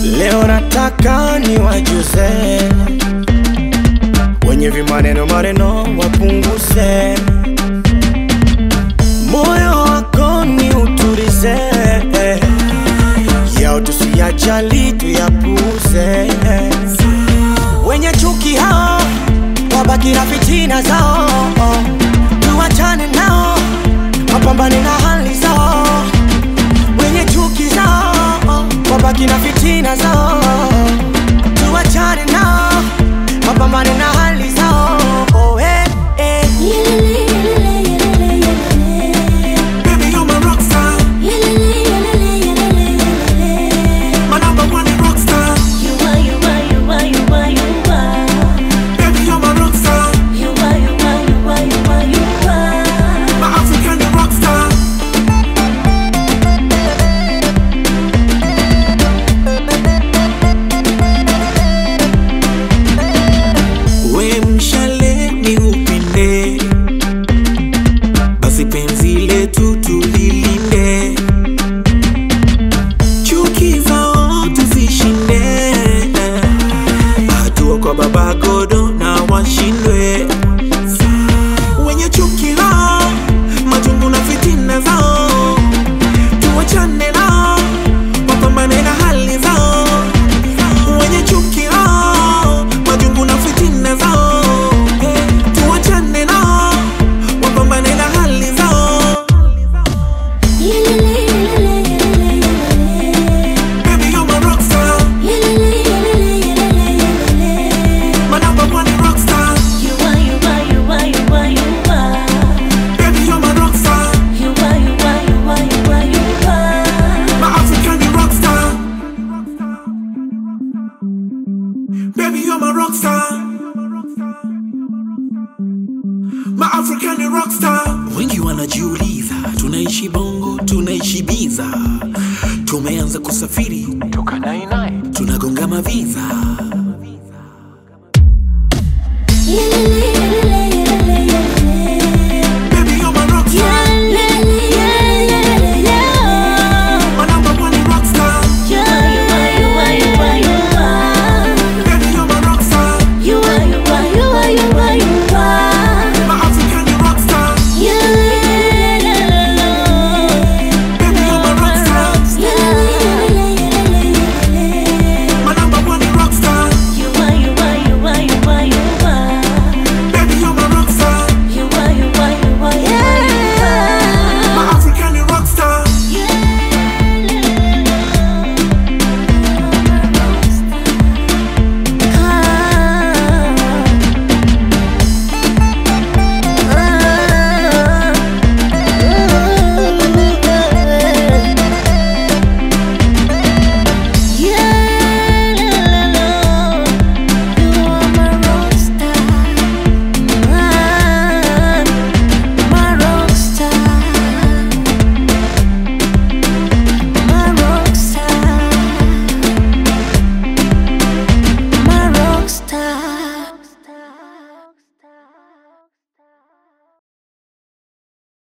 Leo nataka niwajuze wenye vimaneno maneno wapunguze, moyo wako ni utulize, yao tusiyajali tuyapuze. Wenye chuki hao wabaki na fitina zao, tuwachane nao wapambane na hali zao. Wenye chuki zao wabaki na fitina zao, tuwachane nao wapambane na hali zao. Oh, eh, eh. Baby, you're my rock star. My number one rock star. Baby, you're my rock star. My African rock star. We mshale ni upinde, basi penzi letu tulilinde, chuki zao tuzishinde, hatua kwa baba godo na washindwe wenye chuki lao, majungu na fitina zao, tuwachane nao, wapambane na hali zao wenye chuki lao, majungu na fitina zao, tuwachane nao, wapambane na hali zao. Baby, you're my rock star, my number one rock star. Baby, you're my rock star, my African rock star. Baby, you're my rock star. My African rock star. Wengi wanajiuliza tunaishi bongo, tunaishi biza, tumeanza kusafiri toka nainai tunagonga maviza